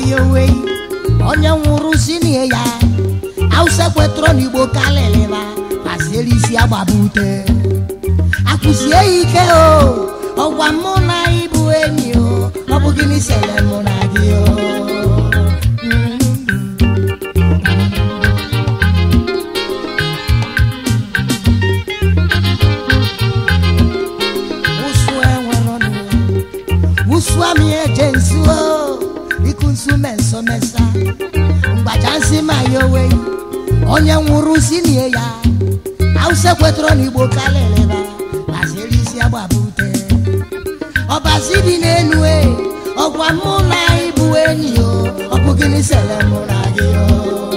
ya owe onye nwụrụ sinie ya awụsa kwetụrụ n'igbo kalịlịba pasiere isi agbabute akụzie ya ike o ọgwa mụ na ịbụ enyi o ọ bụ gịnị sere mụ na gị o ụsụ enwere ọnụ ụsụ amị eje nsu o iku nsu meso mesa mgbaja nsị ma ya owe onye nwụrụ sinie ya awụsa kwetụrụ n'igbo kalịlịba pasiere isi agbabute ọbasi dị n'enu e ọgwa mụ na ịbụ enyi o ọ bụ gịnị sere mụ na gị o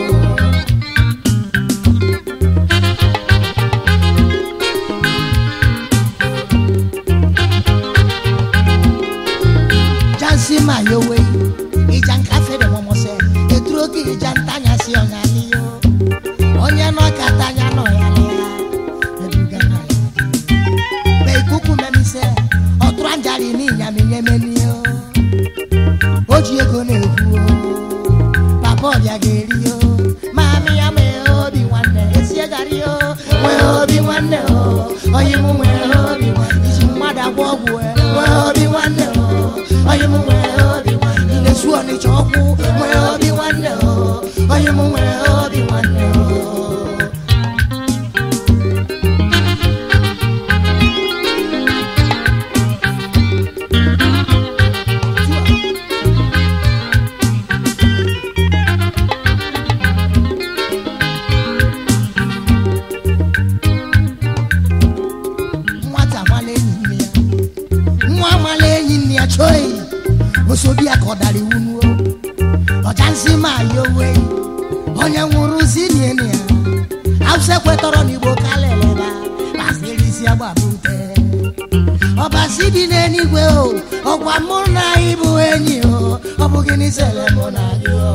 jansi ma yowe ija nkafe dị mọmọsẹ eturu oge ija ntanya si ọnyali yo onye nọ ka tanya nọ ya lịa ebuga na ya be ikuku memise ọtụrụ anjali n'inyami nyemeni o o ji ego na-ekwu o papa ọbịa ga-eri o maami ya nwee obi nwanne esie gari o nwee obi nwanne o onye mụ nwee obi nwanne iji mmadụ agwọ ọgwụ e nwee obi nwanne o onye mụ nwee obi nwanne na-esu ọnịcha ọkwụ nwee obi nwanne o onye mụ nwee obi nwanne o nwata mala enyi nne ya nwa mala enyi nne ya chọọ osobi ya ka ọ dara iwu nuo ọcha nsị ma ya owe onye nwụrụ si niene ya awụsa kwetọrọ n'igbo kalịlịba pasịrị isi agbabute ọbasi dị n'eluigwe o ọgwa mụ na ịbụ enyi o ọ bụ gịnị sere mụ na gị o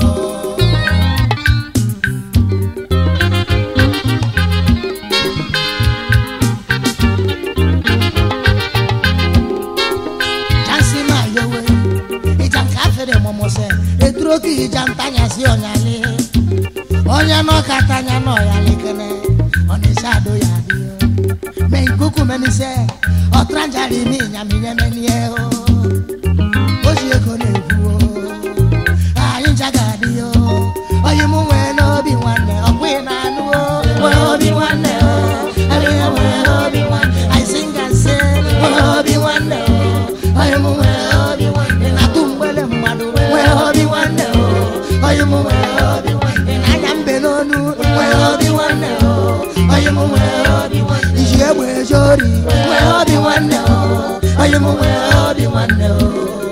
jansi ma yowe ija nke afere mọmọsẹ eduru oke ija ntanya si ọnyali onye nọ ka tanya nọ ya lekene ọnịsa ado ya adị o me nkuku menise ọtranjari mi nyaminyemenie o oji ego na-ekwu o anyị nja ga-adị o onye mụ nwee n'obi nwanne ọkwụ ị na-anụ o nwee obi nwanne o adịghị nwee obi nwanne anyị sị nga nsị nwee obi nwanne o onye mụ nwee obi nwanne ị na-atụ mgbele mmadụ nwee obi nwanne o onye mụ nwee obi nwanne ị na-anya mbe n'onu nwee obi nwanne o onye mụ nwee obi nwanne iji egbe eje ori nwee obi nwanne o onye mụ nwee obi nwanne o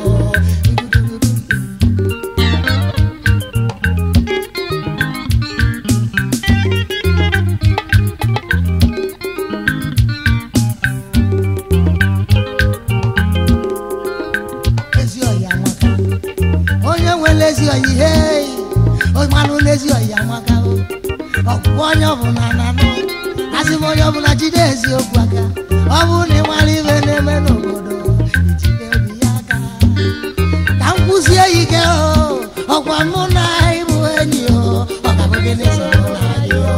ezi ọyị amaka onye nwere ezi ọyị ihe manụ n'ezi ọyị amaka o ọgwụgwọ onye ọbụla na-anụ asị m onye ọbụla jide eziokwu aka ọ bụrụ na ị mara ibe na-eme n'obodo ijide obi ya aka ka m kwụzie ya ike o ọkwa mụ na ịbụ enyi o ọ ga-abụ gịnị so mụ na gị o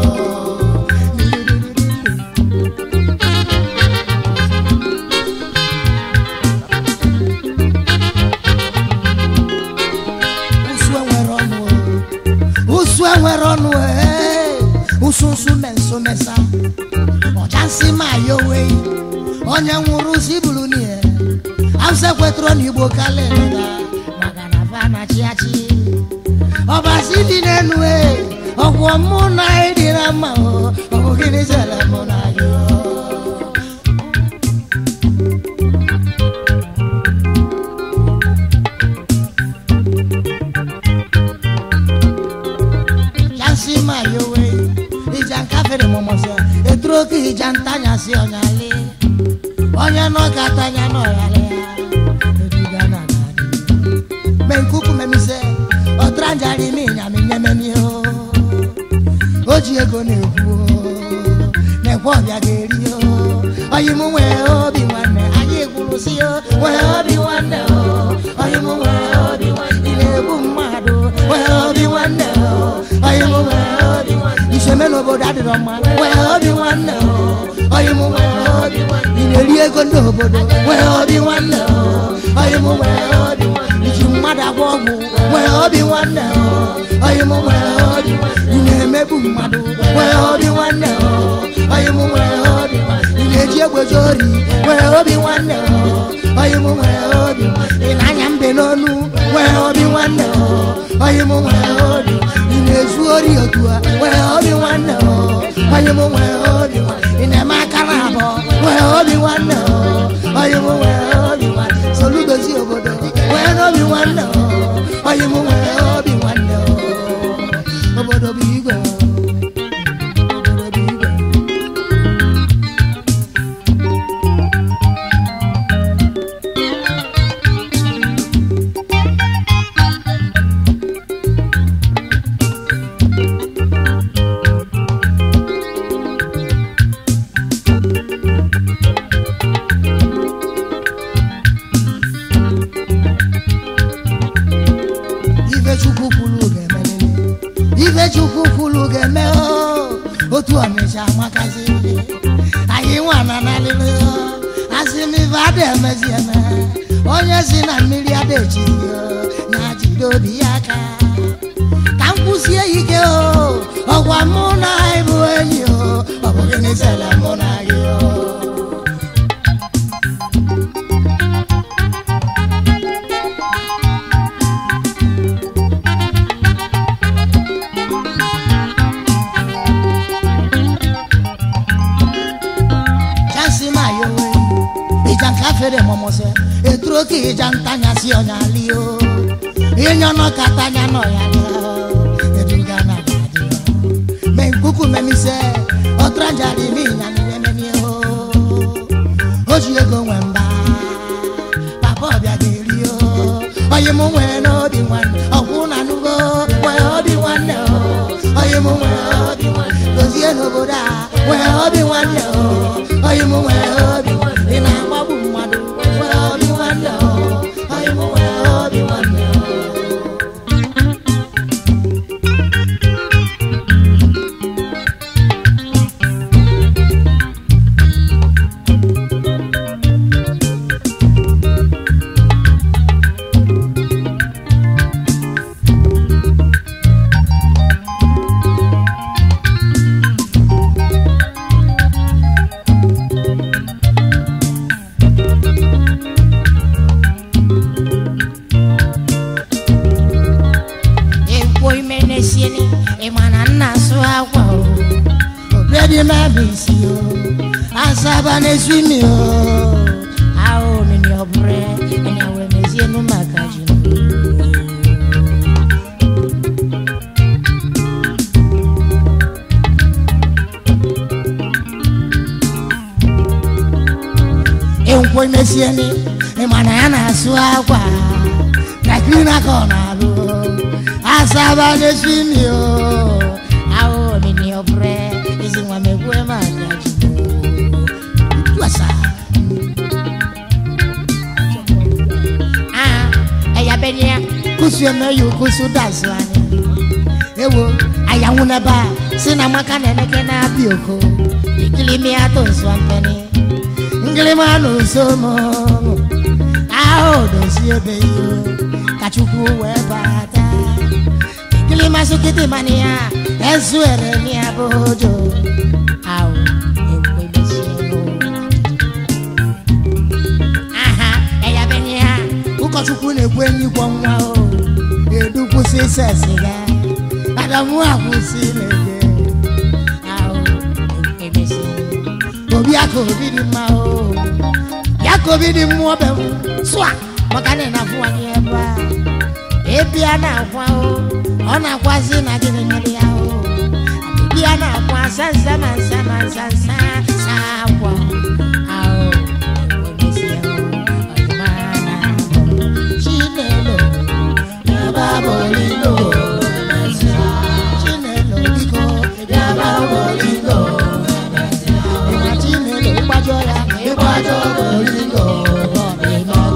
ụsụ enwere ọnụ o. ụsụ enwere ọnụ ee ụsụ nsụ menso mesa ọcha nsị ma ya owe onye nwụrụ si buru n'ihe awụsa kwetụrụ n'igbo kalịlịga maka na fa na chi achị ọbasi dị n'enu e ọgwụ mụ na ịdị na mma o ọ bụ gịnị zere mụ na gị o yansi ma yowe ija nkafere mọmọsẹ eturu oke ija ntanya si ọnyali onye nọ ka tanya n'ọyali ya eduga na nadi me nkuku memise ọtranjari mi nyami nyemeni o o ji ego na-ekwu o na-ekwe ọbịa ga-eri o oyi mụ nwee obi nwanne anyị kwuru si o nwee obi nwanne o oyi mụ nwee obi nwanne ị na-egbu mmadụ obodo adịrọ mma nwee obi nwanne o onye mụ nwere obi nwanne ị na-eri ego ndị obodo nwee obi nwanne o onye mụ nwere obi nwanne iji mmadụ agwọ ọgwụ nwee obi nwanne o onye mụ nwere obi nwanne ị na-emegbu mmadụ nwee obi nwanne o onye mụ nwere obi nwanne ị na-eji egbeji ori nwee obi nwanne o onye mụ nwere obi nwanne ị na-anya mbe n'onu nwee obi nwanne o onye mụ nwere obi ị na-ezu ori otu a nwee obi nwanne o onye mụ nwere obi nwanne ị na-eme aka na abụọ nwee obi nwanne o onye mụ nwere obi nwanne soludozi obodo nwee n'obi nwanne o onye mụ nwere obi nwanne o obodo bụ igwe o. obodo bụ igwe ife chukwu kwuru ga-emelele ife chukwu kwuru ga-eme o. otu ọnịcha amakazi anyị nwa na nalịlị asị m ife ada emezi eme onye si na mmiri ada echiri ya jide obi ya aka ka m kwụsie ike o ọgwa mụ na anyị bụ enyi o ọ bụ gịnị sele mụ na gị o chansi ma yowe ìjà nka fere mọmọsẹ ètúrò kì í jà ntanya sí ọnyà lì o ìyànnà katanya nọ ya lì o ètùgà nà dàdí o mẹ nkuku mẹmi sẹ ọtúranja di mi ìyànnì mẹmẹmi o oṣù ego nwẹ mbà papa ọbịa ga-eri o onye mụ nwere n'obi nwanne ọkwụ na nugo nwee obi nwanne o onye mụ nwere obi nwanne dozie n'obodo a nwee obi nwanne o onye mụ nwere obi nwanne ị na-agbagbu mmadụ nwee obi nwanne o onye mụ nwere obi nwanne o ekwo ime na-esieni ịma na nna asụ akwa o obredi mabisi o asaba na-esu imi o ahụ omimi ọbụrụ enya wee mezienu maka ji enkwo imesieni ịma na ya na-asụ akwa na klina ka ọ na-alụ asaba na-esu imi o ahụ omimi ọbụrụ ezi nwa megbue maka ji tuasa ah ẹ̀yà bẹ́ẹ̀ ni ẹ kùsù ẹ̀mẹ́ yóò kùsù dàsú ani ewo àyàwó nẹ́bà sínú amaka nẹ́nẹ́kẹ́ náà bí oko ìkìlì mi àtò nsọ mpẹ́ni ngìlì mi ànú nsọ mọ́ ahụ dosi ebe iyo kachukwu wee bata ìkìlì masukiti mani ya ezu ere ni abojo ahụ ekwe mesie n'ụwa. aha ẹ̀yà bẹ́ẹ̀ ni ha ụkọchukwu na-ekwu enyi gwọ nwa o edu kwụsị ise siga adamu akwụsị na-ege ahụ emesi obi aka obi dị mma o ya ka obi dị mmụọ be m sụa maka na ị na-afụwanye ebe a ebi a na-akwa o ọ na-akwazi na gịnị mere ya o ebi a na-akwa sansa ma nsa ma nsa nsa sa akwa ahụ emesie o ọdịma na-abụ chinelo yaba bolilo chinelo biko yaba bolilo ịma chinelo ịgbajọ ya ịgbajọ bolilo ọdịmọkọ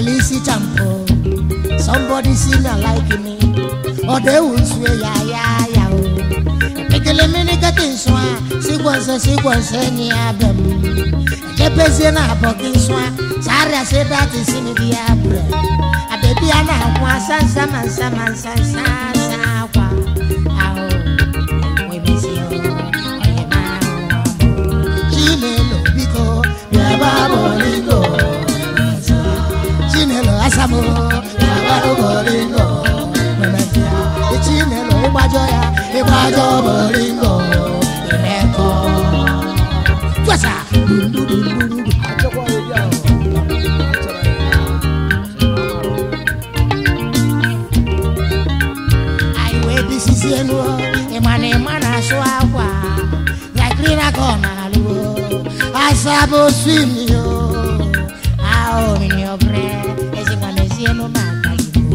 mere isi champụ somebody see me like me ọ dị ewu nsue ya ya ya o ekele mmiri kete nsọ a sigwo nse sigwo nse enyi ya bịa m ejebezie na abọ gị nsọ a sarịa si dati si mi di ya bre abebi a na-akwa asa nsa ma nsa ma nsa nsa nsa akwa ahụ webisi o onye ma ahụ chinelo biko bịaba bolingo chinelo asamo bịaba bolingo chinelo ịgbajọ ya ịgbajọ bolingo imekọ twasa dundudundundu achọkwa ebi ahụ achọrọ ya anyị wee bisisi elu ịma na ịma na-asụ akwa yakiri na ka ọ na-alụ asabụ swimio ahụ mini ọbụre ezigbo n'ezi elu na-aka igbo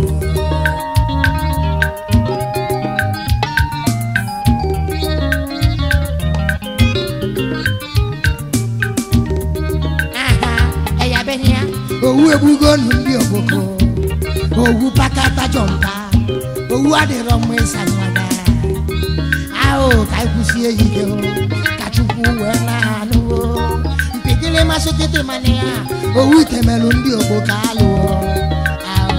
aha ẹ̀yà bẹ́ẹ̀ ni ya. owu egbugo nụ ndị ogboko owu pakata jọmpa owu adịrọ mma ịsanwada ahụ ka ịkwụsie ike o ka chukwu wee na-anụ o mpigili masịkịtị mana ya owu temelụ ndị ogboko alụọ ahụ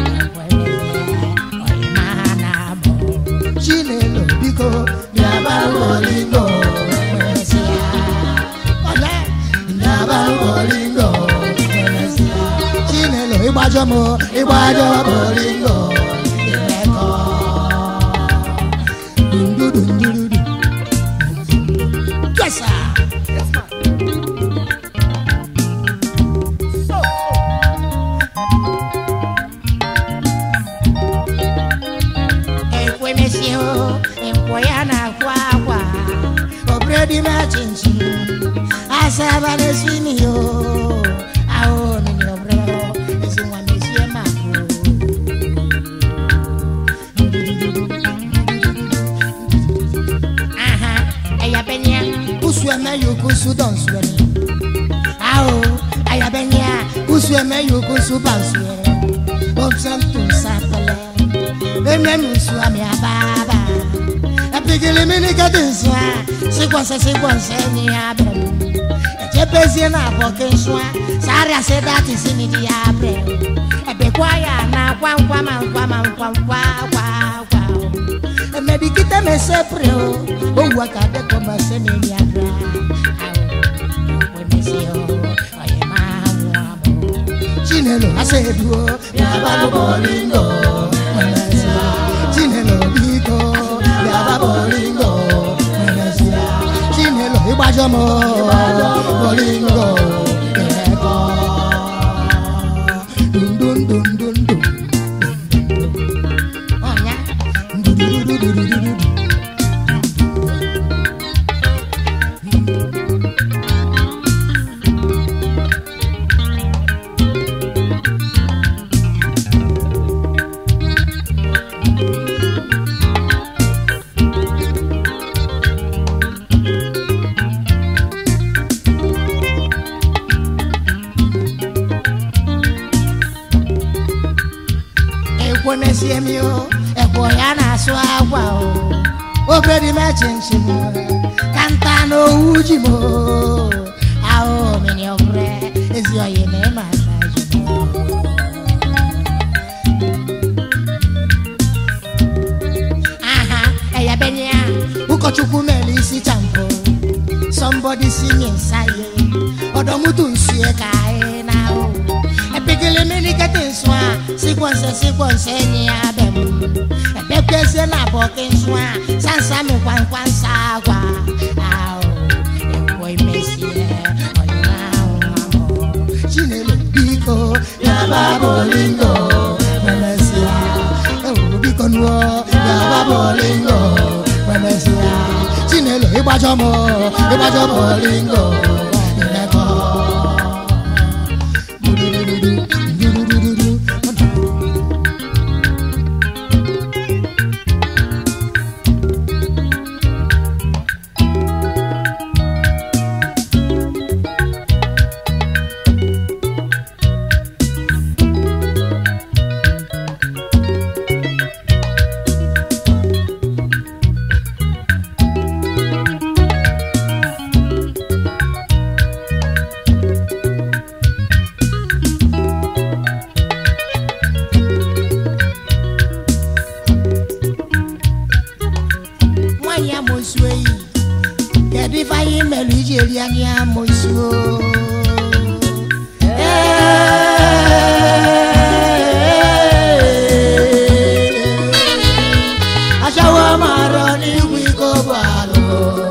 ọyịma ha na-abụ chinelo biko bịaba olingo mesịa ọnya bịaba olingo mesịa chinelo ịgbajọ m ịgbajọ olingo imekọ dundudududu jesa ekwemesio nkwọ ya na-akwa akwa obredi machinchi asaba n'esinio ahụ nini obrero ezinwa mesie mako aha ẹyabẹnyẹ kusu ẹmẹ yòó kusu dọ̀nsuẹni ahụ ẹyabẹnyẹ kusu ẹmẹ yòó kusu bansuẹ bọmsẹm tó sápẹlẹ emem nsu ami ababa epigili mini kedi nsu a sigbọnsẹ sigbọnsẹ ni abẹ mu ẹjẹ bezie na abọke nsu a sáré ase dati si mi di abẹ ẹbẹ kwa ya na kwankwa ma nkwa ma nkwa nkwa kwa kwa o ẹmẹbi kita mẹ sẹ pere o owu aka de kọ ma sẹ mi ni abẹ awo wẹmẹ si o ọyẹ máa mú amọ chinelo ase eduo yaba bolingo mẹlẹsia chinelo biko yaba bolingo mẹlẹsia chinelo igbajọmọ bolingo ẹkọ dundundundundu ọnya ndududududududu. ekwemesie mi o ẹ̀kọ́ ya na-asụ akwa o obere m echinchin ka nta na owu ji m o ahụ mini ọbụre ezi oyi na ịma aka ji m aha ẹ̀yabẹ̀nyẹ a ụkọchukwu mere isi champụ somebody si nye nsa ye ọdọmutu nsue ka anyị na-ahụ epigili mmiri kete nsu a sikwo nse sikwo nse enyi ya bẹ m ebekwezie na abọke nsu a sansa mi kwankwa nsa agwa ahụ ekwo imesie ọnyịma ahụ amụ chinelo biko yaba bolingo memesia ewuru biko nuo yaba bolingo memesia chinelo ịgbajọ m ịgbajọ bolingo imekọ anyị amụsuo achawa mara n'igwe iko bụ alụ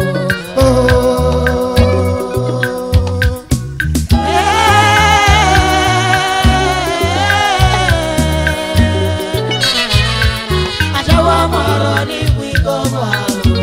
achawa mara n'igwe iko bụ alụ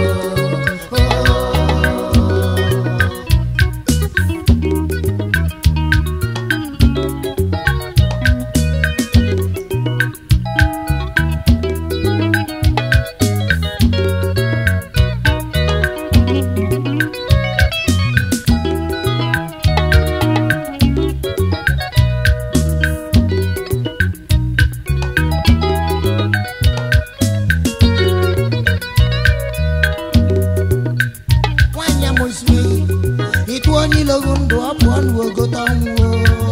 nwanyị amụsiri ịtụ onye ilogu ndụ ọ pụọ n'ogote ọnwụ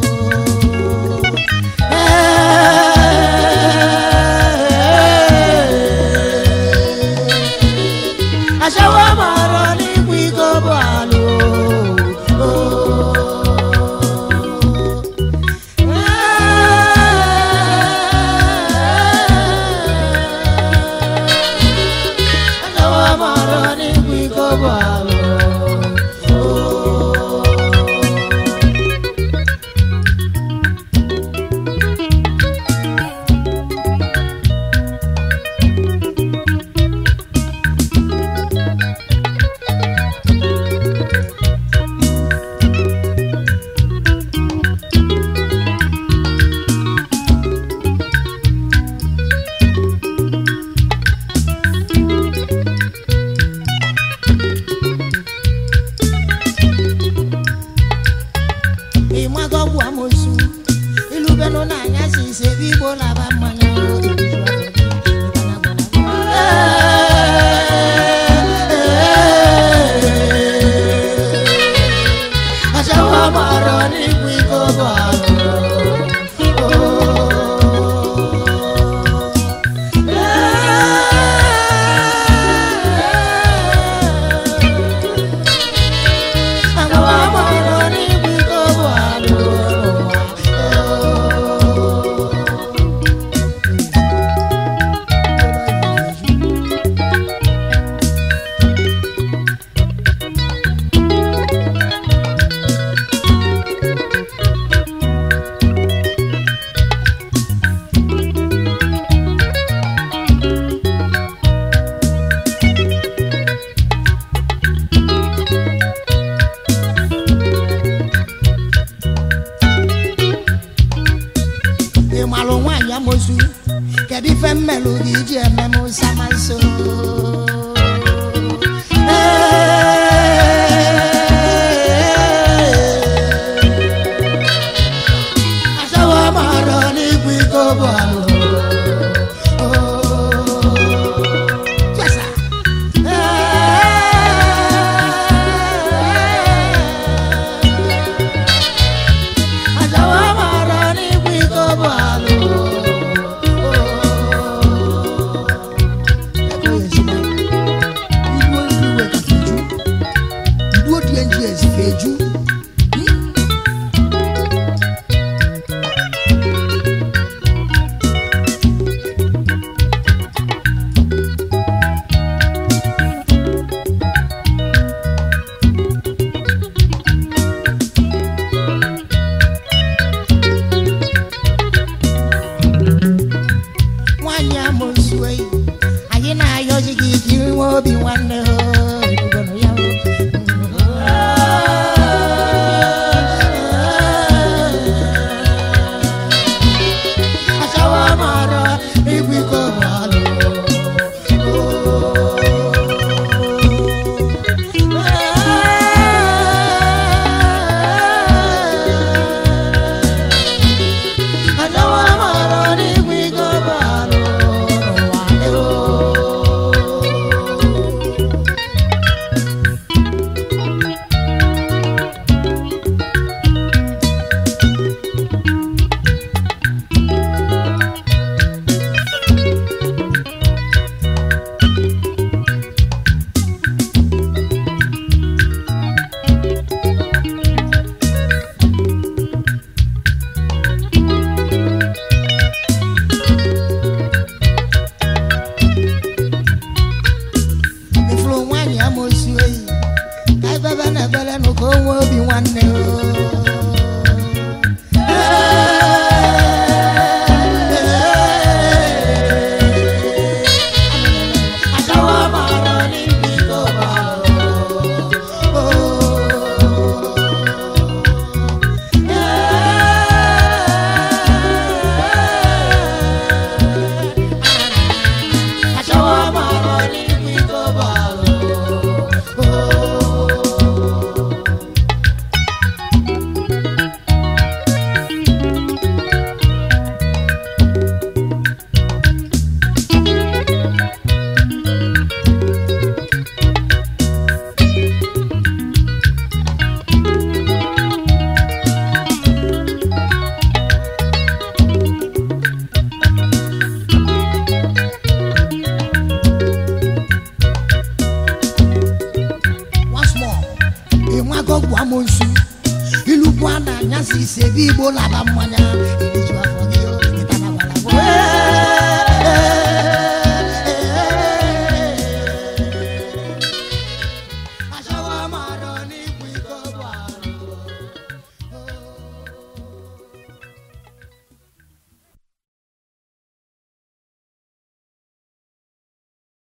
achawa mara n'igwe iko bụ alụ achawa mara n'igwe iko bụ alụ ịmagọgwụ amosu ilubenụ n'anya si ise igbo laba mmanya achawa mara n'igwe iko bụ Achawa mara n'igwe iko bụ alụ ị malụ nwaanyị amosu kedu ife mmelụ gị iji eme m samanso achawa mara n'igwe iko bụ alụ Chesa. Achawa mara n'igwe iko bụ alụ feju nwaanyị amụsụ eyi anyị na-ayọzi gị ka inwe obi nwanne ho ebugonu ya ho. achawa mara igwe iko bụ alụ achawa mara n'igwe iko bụ alụ n'ụwa ngwa na anyasị ise ebe igbo laba mmanya eriju afọ gị